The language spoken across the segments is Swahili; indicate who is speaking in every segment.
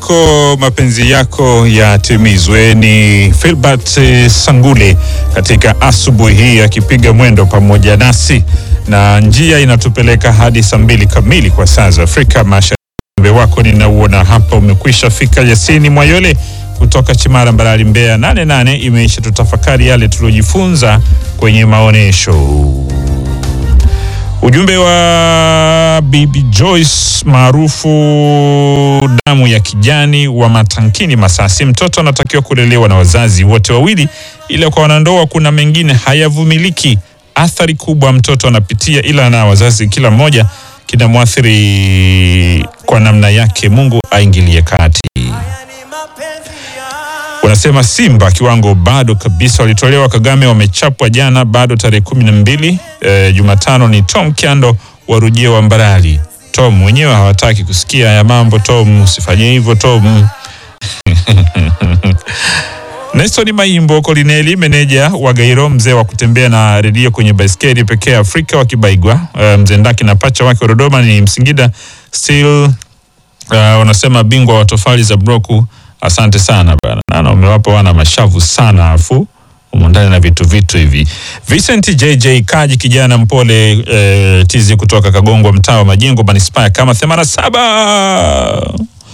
Speaker 1: yako mapenzi yako yatimizwe. Ni Filbert eh, Sangule katika asubuhi hii akipiga mwendo pamoja nasi, na njia inatupeleka hadi saa mbili kamili kwa saa za Afrika Mashariki. Ujumbe wako ninauona hapa umekwisha fika. Yasini Mwayole kutoka Chimara Mbarali, Mbeya, nane nane imeisha. Tutafakari yale tuliojifunza kwenye maonyesho. Ujumbe wa Bibi Joyce maarufu damu ya kijani wa Matankini Masasi, mtoto anatakiwa kulelewa na wazazi wote wawili, ila kwa wanandoa kuna mengine hayavumiliki. Athari kubwa mtoto anapitia, ila na wazazi kila mmoja kinamwathiri kwa namna yake. Mungu aingilie kati. Wanasema Simba kiwango bado kabisa, walitolewa Kagame, wamechapwa jana, bado tarehe kumi na mbili e, Jumatano. Ni Tom Kyando wa Rujia wa Mbarali. Tom wenyewe hawataki kusikia ya mambo. Tom usifanye hivyo Tom. Neston Maimbo Kolineli, meneja wa Gairo, mzee wa kutembea na redio kwenye baiskeli pekee Afrika wakibaigwa. E, mzee Ndaki na pacha wake wa Dodoma ni Msingida still Uh, wanasema bingwa wa tofali za broku. Asante sana bana, nana umewapa wana mashavu sana, afu umundani na vitu vitu hivi. Vincent JJ Kaji, kijana mpole eh, tizi kutoka Kagongwa, mtaa wa Majengo, manispaa kama 87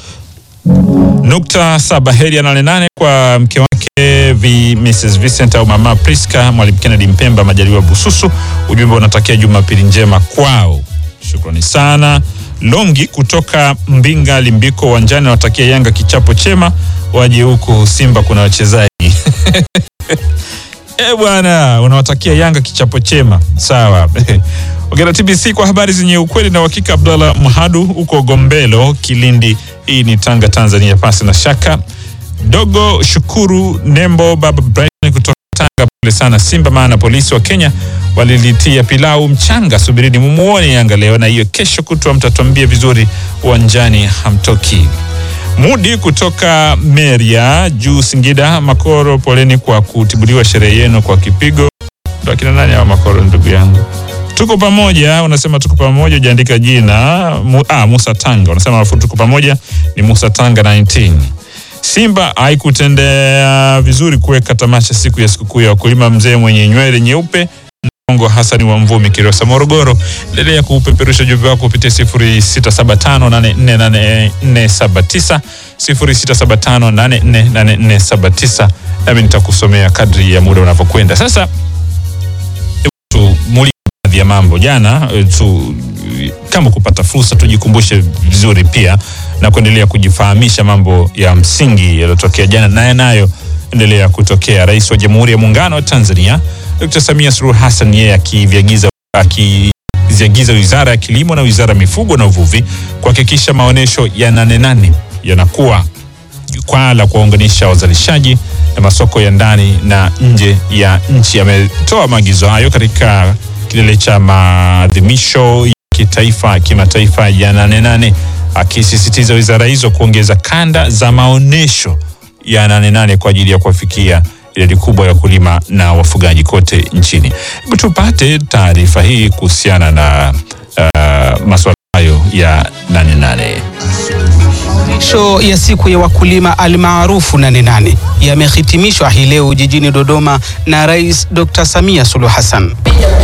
Speaker 1: nukta saba. Heri ya nane nane kwa mke wake vi, Mrs Vincent au mama Priska, mwalimu Kennedy Mpemba, Majaliwa Bususu. Ujumbe unatakia Jumapili njema kwao. Shukrani sana. Longi kutoka Mbinga Limbiko uwanjani wanatakia Yanga kichapo chema, waje huku Simba kuna wachezaji e bwana, unawatakia Yanga kichapo chema sawa. Ongera TBC kwa habari zenye ukweli na uhakika. Abdallah Mhadu huko Gombelo, Kilindi, hii ni Tanga, Tanzania, pasi na shaka. Dogo Shukuru Nembo, baba Brighton kutoka Tanga, pole sana Simba, maana polisi wa Kenya walilitia pilau mchanga. Subirini mumuone Yanga leo na hiyo kesho kutwa, mtatuambia vizuri uwanjani, hamtoki. Mudi kutoka Meria juu Singida, Makoro, poleni kwa kutibuliwa sherehe yenu kwa kipigo. Ndo akina nani hawa Makoro, ndugu yangu? Tuko pamoja, unasema tuko pamoja, ujaandika jina Mu, ah, Musa Tanga unasema alafu tuko pamoja ni Musa Tanga 19 Simba haikutendea vizuri kuweka tamasha siku ya sikukuu ya wakulima. Mzee mwenye nywele nyeupe Mkongo Hasani wa Mvumi Kirosa Morogoro, endelea kupeperusha ujumbe wako kupitia 0675848479 0675848479 nami nitakusomea kadri ya muda unavyokwenda. Sasa tumulike baadhi ya mambo jana tu, kama kupata fursa tujikumbushe vizuri pia na kuendelea kujifahamisha mambo ya msingi yaliyotokea jana na yanayo endelea kutokea. Rais wa Jamhuri ya Muungano wa Tanzania Dr. Samia Suluhu Hassan yeye akiviagiza akiziagiza Wizara ya Kilimo na Wizara ya Mifugo na Uvuvi kuhakikisha maonyesho ya Nane Nane yanakuwa jukwaa la kuwaunganisha wazalishaji na masoko ya ndani na nje ya nchi. Ametoa maagizo hayo katika kilele cha maadhimisho ya kitaifa kimataifa ya Nane Nane, akisisitiza wizara hizo kuongeza kanda za maonyesho ya Nane Nane kwa ajili ya kuwafikia idadi kubwa ya wakulima na wafugaji kote nchini. Hebu tupate taarifa hii kuhusiana na uh, masuala hayo ya Nane Nane.
Speaker 2: Maonyesho ya siku ya wakulima almaarufu Nane Nane yamehitimishwa hii leo jijini Dodoma na Rais Dr. Samia Suluhu Hassan.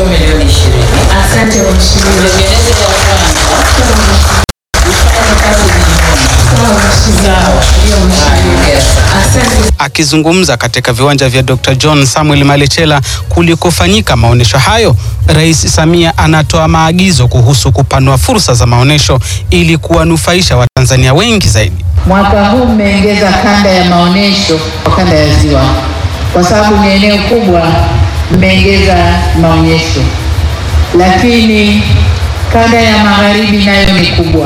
Speaker 2: Akizungumza katika viwanja vya Dr. John Samuel Malechela kulikofanyika maonyesho hayo, Rais Samia anatoa maagizo kuhusu kupanua fursa za maonyesho ili kuwanufaisha Watanzania wengi zaidi.
Speaker 3: Mwaka huu mmeongeza kanda ya maonyesho kwa kanda ya Ziwa, kwa sababu ni eneo kubwa, mmeongeza maonyesho, lakini kanda ya magharibi nayo ni kubwa,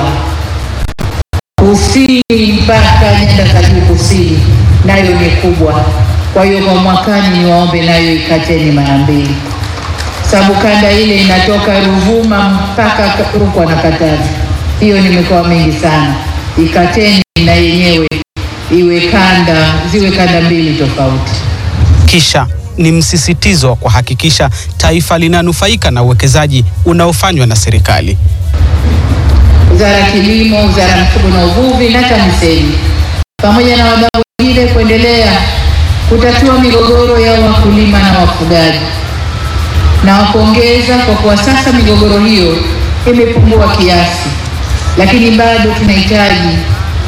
Speaker 3: kusini mpaka nyanda za juu kusini nayo ni kubwa. Kwa hiyo kwa mwakani niwaombe nayo ikateni mara mbili, sababu kanda ile inatoka Ruvuma mpaka Rukwa na Katavi, hiyo ni mikoa mingi sana. Ikateni na yenyewe iwe kanda, ziwe kanda mbili tofauti.
Speaker 2: Kisha ni msisitizo wa kuhakikisha taifa linanufaika na uwekezaji unaofanywa na serikali.
Speaker 3: Wizara ya Kilimo, Wizara ya Mifugo na Uvuvi na TAMISEMI pamoja na wadau wengine kuendelea kutatua migogoro ya wakulima na wafugaji. Nawapongeza kwa kuwa sasa migogoro hiyo imepungua kiasi, lakini bado tunahitaji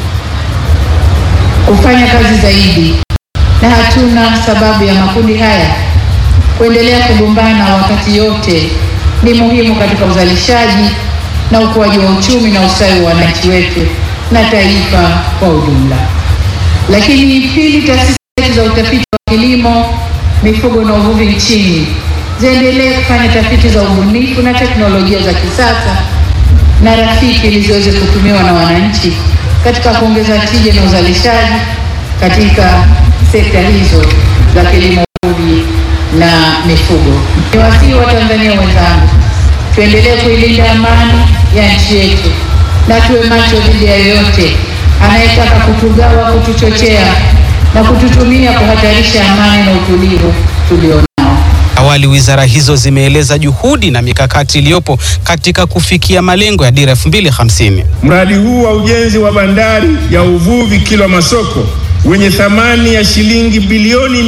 Speaker 3: kufanya kazi zaidi, na hatuna sababu ya makundi haya kuendelea kugombana wakati yote ni muhimu katika uzalishaji na ukuaji wa uchumi na ustawi wa wananchi wetu na taifa kwa ujumla. Lakini pili, taasisi zetu za utafiti wa kilimo, mifugo na uvuvi nchini ziendelee kufanya tafiti za ubunifu na teknolojia za kisasa na rafiki ili ziweze kutumiwa na wananchi katika kuongeza tija na uzalishaji katika sekta hizo za kilimo, uvuvi na mifugo. Niwasihi wa Tanzania wenzangu, tuendelee kuilinda amani ya nchi yetu na tuwe macho dhidi ya yoyote anayetaka kutugawa, kutuchochea na kututumia kuhatarisha amani na utulivu tulionao.
Speaker 2: Awali wizara hizo zimeeleza juhudi na mikakati iliyopo katika kufikia malengo ya dira 2050.
Speaker 4: Mradi huu wa ujenzi wa bandari ya uvuvi Kilwa Masoko wenye thamani ya shilingi bilioni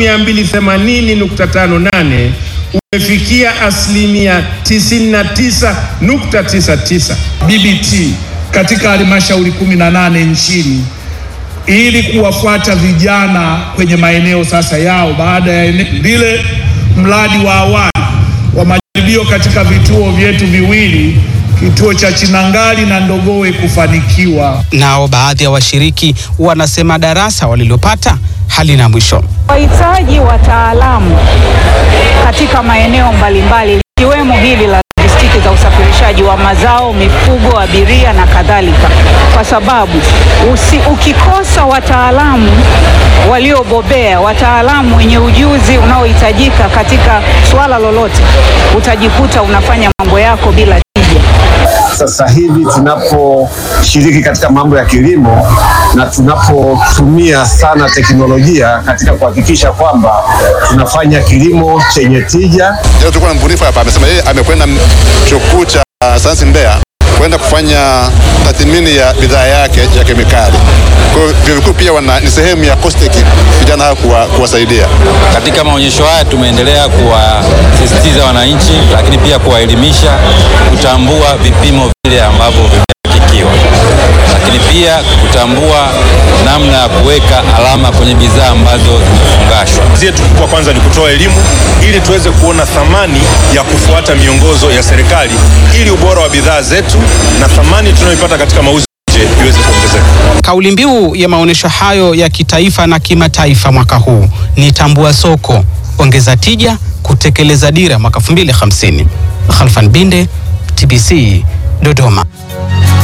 Speaker 4: 280.58 umefikia asilimia 99.99
Speaker 5: BBT katika halmashauri 18 nchini ili kuwafuata vijana kwenye maeneo sasa yao baada ya lile mradi wa awali wa majaribio katika vituo vyetu viwili kituo cha Chinangali na Ndogowe kufanikiwa.
Speaker 2: Nao baadhi ya washiriki wanasema darasa walilopata halina mwisho.
Speaker 6: Wahitaji wataalamu katika maeneo mbalimbali likiwemo hili la logistiki za usafirishaji wa mazao, mifugo, abiria na kadhalika, kwa sababu usi, ukikosa wataalamu waliobobea, wataalamu wenye ujuzi unaohitajika katika suala lolote, utajikuta unafanya mambo yako bila tija.
Speaker 7: Sasa hivi tunaposhiriki katika mambo ya kilimo na tunapotumia sana teknolojia katika kuhakikisha kwamba tunafanya kilimo chenye tija.
Speaker 8: Leo tulikuwa na mbunifu hapa, amesema yeye amekwenda chuo kikuu cha sayansi Mbeya kwenda kufanya tathmini ya bidhaa yake ya kemikali. Kwa hiyo vyuo vikuu pia wana, ni sehemu ya COSTECH vijana hao kuwa, kuwasaidia.
Speaker 9: Katika maonyesho haya tumeendelea kuwasisitiza wananchi, lakini pia kuwaelimisha kutambua vipimo vile ambavyo vimehakikiwa, lakini pia kutambua namna ya kuweka alama kwenye bidhaa ambazo zimefungashwa.
Speaker 10: Kazi yetu kubwa kwanza ni kutoa elimu ili tuweze kuona thamani ya kufuata miongozo ya serikali ili ubora wa bidhaa zetu na thamani tunayoipata katika mauzo nje iweze kuongezeka.
Speaker 2: Kauli mbiu ya maonyesho hayo ya kitaifa na kimataifa mwaka huu ni tambua soko, ongeza tija, kutekeleza dira mwaka 2050. Khalfan Binde, TBC, Dodoma.